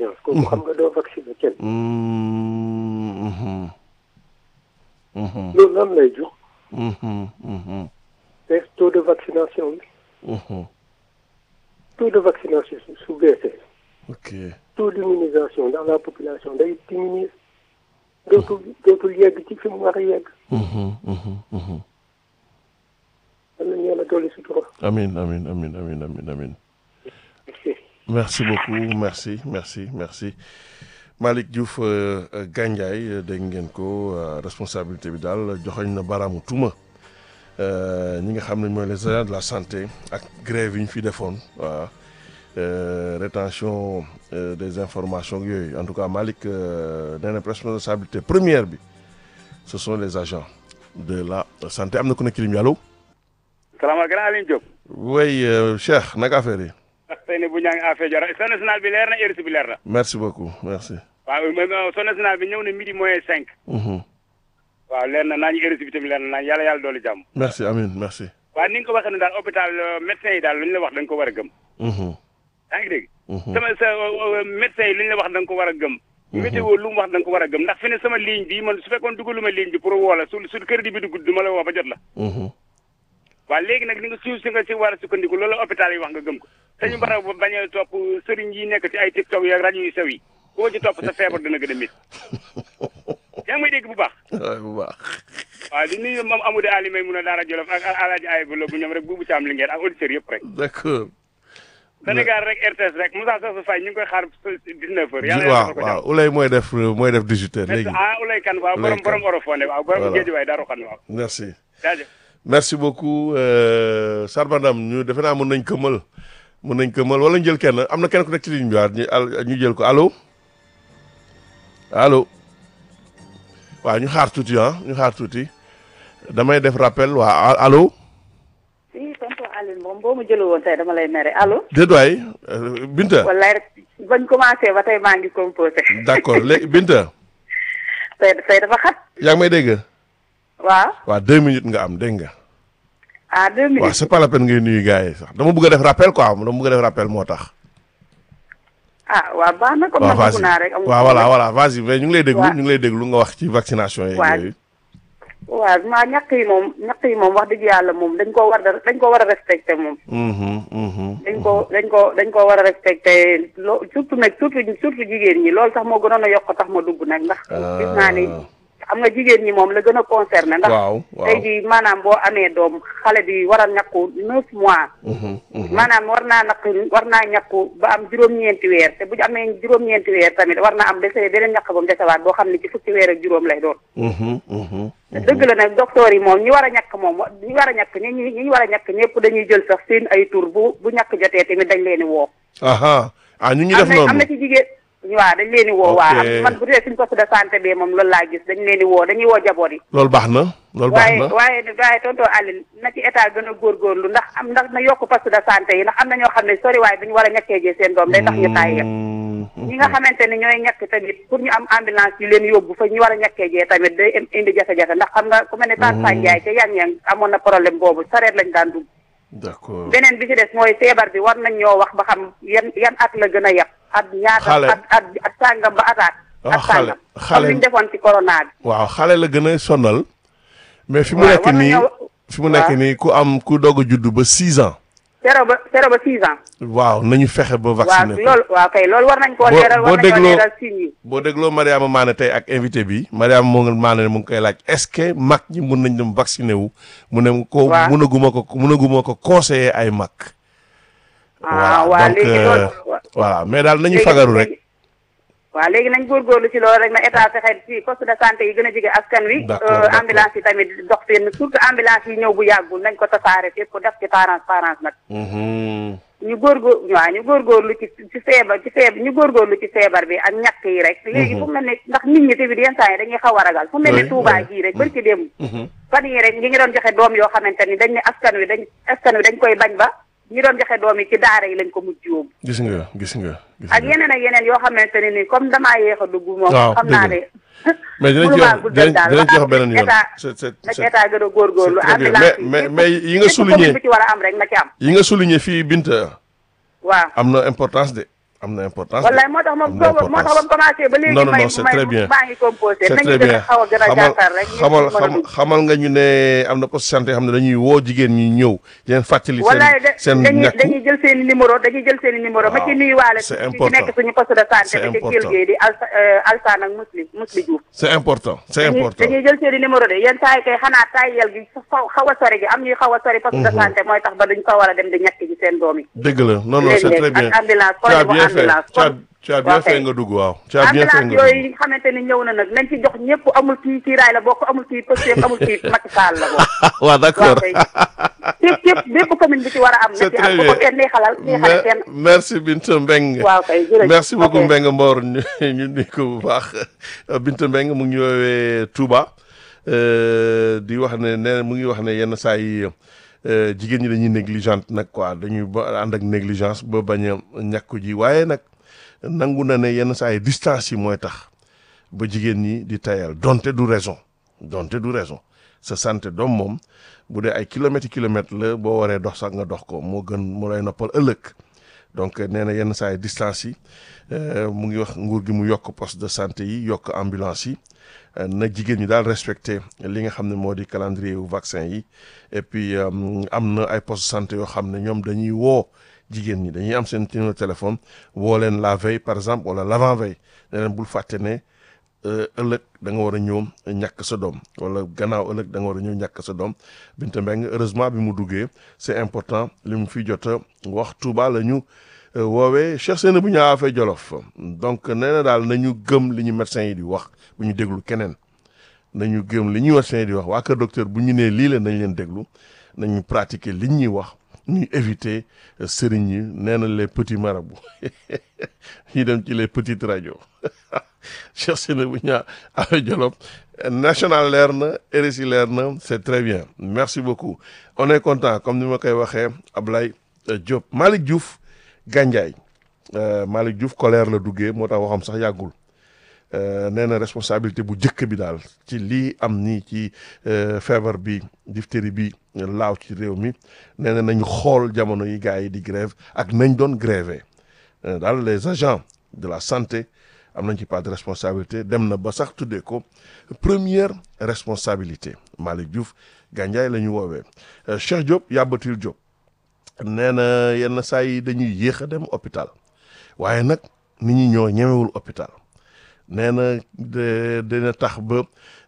confiance kooku xam nga doo vacciner kenn Mm, mhm. Mhm, loolu lan lay jox mhm, mhm, te taux de vaccination bi mhm. taux de vaccination su su baissee ok taux d'immunisation dans la population day diminuer dootul dootul yegg ci fi mu war a yegg Mhm, mhm, mhm. am nañu yàlla dolli sutura amin amin amin amin amin amin merci beaucoup merci merci merci Malick Diouf euh, euh, Gandiaye euh, dégg ngeen ko euh, responsabilité bi daal joxoñ na baraamu tuuma euh, ñi nga xam ne mooy les agents de la santé ak grève yi ñu fi defoon waaw euh, rétention euh, des informations ak yooyu en tout cas Malick euh, nee na responsabilité première bi ce sont les agents de la santé am na ku nekk ci ligne bi allo salaamaaleykum grand Alioune Diop. oui euh, Cheikh naka affaire yi tey ne bu ñaa ngi affaire jora son national bi leer na heure bi leer na. merci beaucoup merci waaw même son national bi ñëw na midi moins cinq. Mhm. waaw leer na naa ñu heure bi tamit leer na naa yàlla yàlla dooli jàmm. merci amin merci waaw ni nga ko waxee ne daal hôpital médecin yi daal lu ñu la wax da nga ko war a gëm. Mhm. yaa ngi dégg. Mhm. sama sa médecin yi lu ñu la wax da nga ko war a gëm. météo lu mu wax da nga ko war a gëm ndax fi ne sama ligne bi man su fekkoon dugaluma ligne bi pour woo la su su crédit bi dugg du ma la woo ba jot la. Mhm. waaw léegi nag ni nga suuf si nga si war a sukkandiku loolu hôpital yi wax nga gëm ko te ñu war a bañ a topp sëriñ yi nekk ci ay tiktok yi ak rajo yu sew yi koo ci topp sa feebar dina gën a mit yaa ngi may dégg bu baax waay bu baax waaw di nuyu moom Amadou Ali may mun a daara Jolof ak Alaaji Ay bu bu ñoom rek buubu ci am li ngeen ak auditeurs yëpp rek d'accord Sénégal rek RTS rek Moussa Sow Faye ñu ngi koy xaar 19 heures yàlla waaw yàlla ko waaw Ulay mooy def mooy def 18 heures léegi ah Ulay Kan waaw Ulay borom Kan. borom orofone waaw borom Voilà. géej waay daaru xan waaw merci jaajëf merci beaucoup euh, Sarbandam ñu defe naa mën nañ këmal mën nañ këmal wala ñu jël kenn am na kenn ku nekk ci ligne bi waat ñu al- ñu jël ko allo allo waaw ñu xaar tuuti ah ñu xaar tuuti damay def rappel waa allo si tonton Aline moom boo ma jëlee woon tey dama lay mere allo. déet waay euh, Binta wallaay rek bañ commencé ba tey maa ngi composé. d'accord léegi Binta tey tey dafa xat. yaa ngi may dégg waaw waaw deux minutes nga am dégg nga ah deux waaw minutes. c'est pas la peine ngay nuyu gars yi sax dama bëgg a def rappel quoi dama bëgg a def rappel moo tax. ah waaw baax na comme waaw man vas-y dugg naa rek. amul waaw voilà problème. voilà vas-y mais ñu ngi lay déglu Waaw. ñu ngi lay déglu nga wax ci vaccination yeeg Waaw. yooyu. waaw maa ñàkk yi moom ñàkk yi moom wax dëgg yàlla moom dañ ko war a dañ ko war a respecté moom. Mhm, mhm. dañ ko dañ ko dañ ko war a respecté loo surtout nag surtout surtout jigéen ñi loolu sax moo gënoon a yokk tax ma dugg nag ndax. gis naa ni xam nga jigéen ñi moom la gën a concerné. ndax waaw waaw. tey jii maanaam boo amee doom xale bi war a ñàkku neuf mois. Mhm, mhm. maanaam war naa naq war naa ñàkku ba am juróom-ñeenti weer te bu ñu amee juróom-ñeenti weer tamit war naa am dese beneen ñàkk ba mu desewaat boo xam ne ci fukki weer ak juróom lay doon. Mhm, mhm. dëgg la nag docteur yi moom ñi war a ñàkk moom ñi war a ñàkk ñi ñi ñi war a ñàkk ñëpp dañuy jël sax seen ay tur bu bu ñàkk jotee tamit dañ leen di woo. aha ah ñu ngi am def na am noonu. na ci jigéen waaw dañ leen di woo. Ok. waa am man bu dee suñ poste de santé bi moom loolu laa gis dañ leen di woo dañuy woo jaboot yi. loolu baax na loolu baax waaye na. waaye waaye tonton Aline na ci état gën a góorgóorlu ndax am ndax na yokk poste de santé yi ndax am na ñoo xam ne soriwaay bi ñu war a ñàkkee jee seen doom day tax ñu tàyyi Mhm, ñi nga xamante ne ñooy ñàkk tamit pour ñu am ambulance yu leen yóbbu fa ñu war a ñàkkee jee tamit day im- indi jafe-jafe ndax xam nga ku mel ne Tane Fane Ndiaye ca yang yang amoon na problème boobu sareet lañ daan dugg d'accord. beneen bi ci des mooy feebar bi war nañ ñoo wax ba xam yan yan at la gën a yab at ñaata Xale. at at at sàngam ba ataat Ah, at xale. sàngam Xale. comme li ñu defoon ci corona bi waaw xale la gën a sonal. mais fi mu waaw, nekk war nii nañoo- fi mu nekk waaw. nii ku am ku doog a juddu ba six ans. zéro ba zéro ba six ans waaw nañu fexe ba waaw vacciner ko. loolu waaw kay loolu war nañ koo Boo- leeral boo war nañoo dégloo- leeral signes yi boo dégloo Mariama Mané tey ak invité bi Mariama moo ngi Mané mu ngi koy laaj est-ce que mag ñi mun nañ dem vacciner wu mu ne ko Waaw. munaguma ko munaguma ko conseiller ay mag. ah waa donc léegi euh, loolu wa- voilà mais daal nañu léegi- fagaru rek. léegi- waaw léegi nañ góorgóorlu ci loolu rek na état fexe ci poste de santé yi gën a jege askan wi D'accord, euh, d'accord. ambulance yi tamit dox fenn surtout ambulance yi ñëw bu yàggul nañ ko tasaare fépp def ci transparence nag Mhm. ñu góorgóor waaw ñu góorgóorlu ci ci feebar ci feebar ñu góorgóorlu ci feebar bi ak ñàkk yi rek léegi fu mel ne ndax nit ñi tamit yenn saa yi dañuy xaw a ragal fu mel Oui, ne Touba oui. gii rek bari ci démb Mhm. fan yi rek ñi ngi doon joxe doom yoo xamante ni dañ ne askan wi dañ askan wi dañ koy bañ ba ñi doon joxe doom yi ci daara yi lañ ko mujj yóbbu gis nga gis nga. gis ak nga. yeneen ak yeneen yoo xamante ne ni comme damaa yéex a dugg moom waaw xam naa dëgg ne mais dinañ ci mënumaa wax guddal dinañ daal dinañ ci wax wax beneen yoon. état c'est c'est na ci c'est état gën a góorgóorlu c'est très bien. ambulance Mais- yi mais- mais yi nga bépp souligné- commune bu ci war a am rek na ci am yi nga souligné fii Binta waaw am na importance de am na importance. wallaay moo tax moom am na soo moo tax ba mu commencé ba léegi non non may non c'est may très bien maa ngi composé c'est nañu très gën a bien xaw a gën a xamal jàkkaar rek ñëpp xamal mën a xam dugg. xamal nga ñu ne am na poste santé yoo xam ne dañuy woo jigéen ñi ñëw di leen fàttali wallaay seen da seen dañuy ñàkku dañuy jël seen i numéro dañuy jël seen i numéro ma ci Waaw, nuyuwaale c'est ci important. nekk suñu poste de santé C'est bi ci important. Kelle Gueye di Alsa Alsaan ak Musli Musli Diouf c'est important c'est dañuy important dañuy jël seen i numéro de yenn saa yi kay xanaa tayyel gi xaw xaw a sori gi am ñuy xaw a sori poste de santé mooy tax ba duñ ko war a dem di ñàkk ji seen doom yi dëgg la non non c'est léeg-léeg très bien ak ambulance tu as kon bien fait ambulance tu as kon tu as bien waaw fait kay. nga dugg waaw tu as bien fait ambulance nga yooyu dugg nga xamante ni ñëw na nag nañ ci jox ñëpp amul kii kii raay la bokk amul kii Pastef amul kii Macky Sall la bokk waaw waaw d'accord kay képp képp bépp commune bi ci war a am na c'est ci très am bu bien ko kenn neexalal neexale kenn Me- merci Binta Mbengue waaw kay jërëjëf merci beaucoup ok. Mbengue Mbor ñu ñu nuyu ko bu baax Binta Mbengue mu ngi ñu woowee Touba euh, di wax ne nee mu ngi wax ne yenn saa yi euh, jigéen ñi dañuy négligente nag quoi dañuy ba ànd ak négligence ba bañ a ñàkku ji waaye nag nangu na ne yenn saa yi distance yi mooy tax ba jigéen ñi di tayal donte du raison donte du raison sa santé doom moom bu dee ay kilomètres kilomètres la boo waree dox sax nga dox ko moo gën mu lay noppal ëllëg donc nee na yenn saa yi distance yi euh, mu ngi wax nguur gi mu yokk poste de santé yi yokk ambulance yi euh, na jigéen ñi daal respecté li nga xam ne moo di calendrier wu vaccin yi et puis euh, am na ay poste de santé yoo xam ne ñoom dañuy woo jigéen ñi dañuy am seen numéro téléphone woo leen la veille par exemple wala l'avant veille ne leen bul fàtte ne euh, ëllëg da nga war a ñëw ñàkk sa doom wala gannaaw ëllëg da nga war a ñëw ñàkk sa doom Binta Mbengue heureusement bi mu duggee c'est important li mu fi jot a wax Touba la ñu euh, woowee Cheikh Seyna bu ñaa fay Jolof donc nee na daal nañu gëm li ñu médecins yi di wax bu ñu déglu keneen nañu gëm li ñuy médecins yi di wax waa kër docteur bu ñu nee lii la nañ leen déglu nañu pratiquer li ñuy wax ñuy éviter euh, sëriñ yi nee na les petits marabouts ñu dem ci les petites radios Cheikh Seyna bu ñaa affaire Jolof national leer na RSI leer na c'est très bien merci beaucoup on est content comme ni ma koy waxee Ablaye euh, Diop Malick Diouf Gandiaye euh, Malick Diouf colère la duggee moo tax waxam sax yàggul euh, nee na responsabilité bu njëkk bi daal ci lii am nii ci euh, feebar bi diphtérie bi laaw ci réew mi nee na nañu xool jamono yi gars yi di grève ak nañ doon gréver Euh, daal les agents de la santé am nañ ci pas de responsabilité dem na ba sax tuddee ko première responsabilité Malick Diouf Gandiaye la ñu woowee Euh, Cheikh Diop Yabatil Diop nee na yenn saa yi dañuy yéex a dem hôpital waaye nag nit ñi ñoo ñemewul hôpital nee na de dina tax ba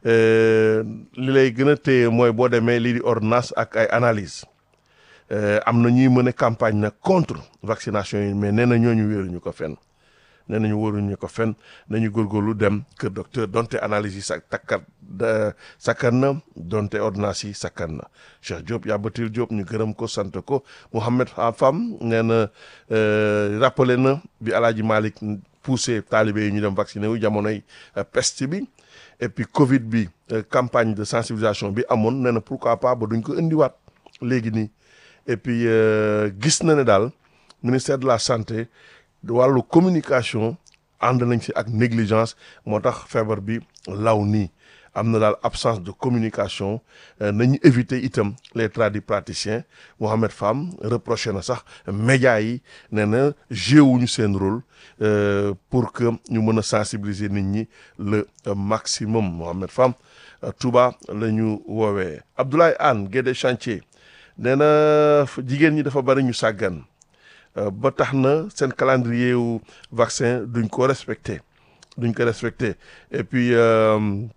euh, li lay gën a téye mooy boo demee lii di ordonnance ak ay analyse Euh, am na ñuy mën a campagne nag contre vaccination yi mais nee na ñooñu wéeruñu ko fenn nee nañu wóoruñu ko fenn nañu góorgóorlu dem kër docteur donte analyse yi sa takkat da- sakkan na donte ordonnance yi sakkan na Cheikh Diop Yabatil Diop ñu gërëm ko sant ko Mouhamed Fam nee na euh, rappelé na bi Alaaji Malick poussé taalibe yi ñu dem vacciné wu jamonoy euh, peste bi et puis Covid bi euh, campagne de sensibilisation bi amoon nee na pourquoi pas ba duñ ko indiwaat léegi nii et puis euh, gis na ne daal ministère de la santé wàllu communication ànd nañ ci ak négligence moo tax feebar bi law nii am na daal absence de communication euh, nañu éviter itam les tradipraticiens Mohamed Fam reproché na sax médias yi nee na joué wuñu seen rôle euh, pour que ñu mën a sensibiliser nit ñi le euh, maximum Mohamed Fam euh, Touba la ñu woowee Abdoulaye Anne Guédé Chantier nee na f- jigéen ñi dafa bari ñu sàggan euh, ba tax na seen calendrier wu vaccin duñ ko respecté duñ ko respecté et puis euh,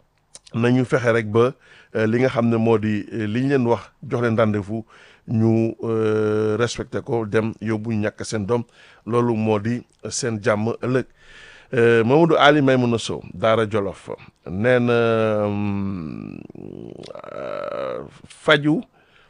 nañu fexe rek ba euh, li nga xam ne moo di euh, li ñu leen wax jox leen rendez-vous ñu euh, respecté ko dem yóbbu ñu ñàkk seen doom loolu moo di seen jàmm ëllëg Euh, Mamadou Ali Maymouna Sow Daara Jolof nee na hum, euh, faju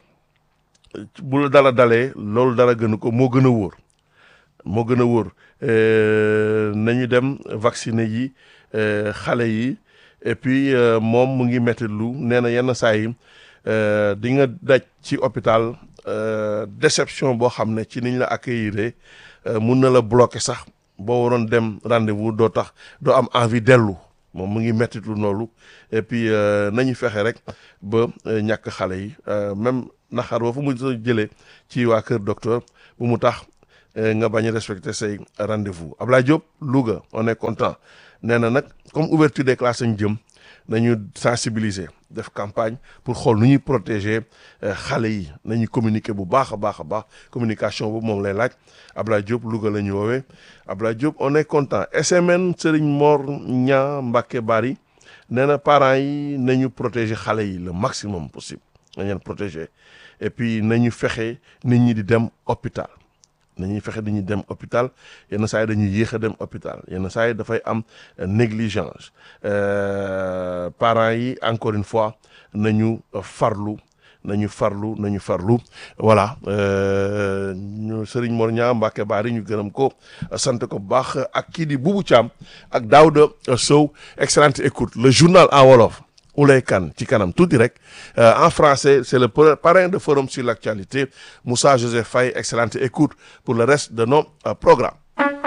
bu la dara dalee loolu dara gënu ko moo gën a wóor moo gën a wóor Euh, nañu dem vacciner yi euh, xale yi et puis euh, moom mu ngi metti lu nee na yenn saa yi euh, di nga daj ci hôpital euh, déception boo xam ne ci niñ la accueillir euh, mun na la bloquer sax boo waroon dem rendez-vous doo tax doo am envie dellu moom mu ngi metti lu noonu et puis euh, nañu fexe rek ba euh, ñàkk xale yi euh, même naxar ba fu mu jëlee ci waa kër docteur bu mu tax nga bañ a respecter say rendez-vous Ablaye Diop Louga on est content nee na nag comme ouverture des classes ñu jëm nañu sensibiliser def campagne pour xool nu ñuy protéger xale yi nañu communiquer bu baax a baax a baax communication boobu moom lay laaj Ablaye Diop Louga la ñu woowee Ablaye Diop on est content SMN Serigne Mor Ña Mbacke Bari nee na parents yi nañu protéger xale yi le maximum possible nañ leen protéger et puis nañu fexe nit ñi di dem hôpital nañuy fexe dañuy dem hôpital yenn saa yi dañuy yéex a dem hôpital yenn saa yi dafay am négligence parents yi encore une fois nañu farlu nañu farlu nañu farlu voilà ñu Serigne Mor Ñaa Mbacke Bari ñu gërëm ko sant ko bu baax ak kii di Boubou Thiam ak Daouda Sow excellente écoute le journal en wolof Oulay Kane ci kanam tuuti rek en français c'est le parrain de forum sur l'actualité Moussa Joseph Faye excellente écoute pour le reste de nos programmes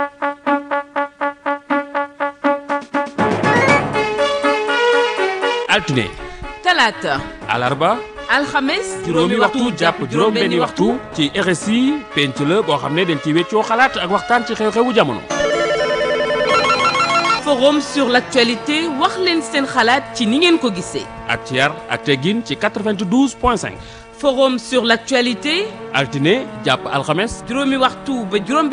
altine talaata alarba alxames juróomi waxtu jàpp juróom benni waxtu ci RSI penc la boo xam ne dañ ci weccoo xalaat ak waxtaan ci xew-xewu jamono forum sur l'actualité wax leen seen xalaat ci ni ngeen ko gisee ak ci yar ak teggin ci 92 point 5 forum sur l'actualité altine jàpp alxames juróomi waxtu ba juróom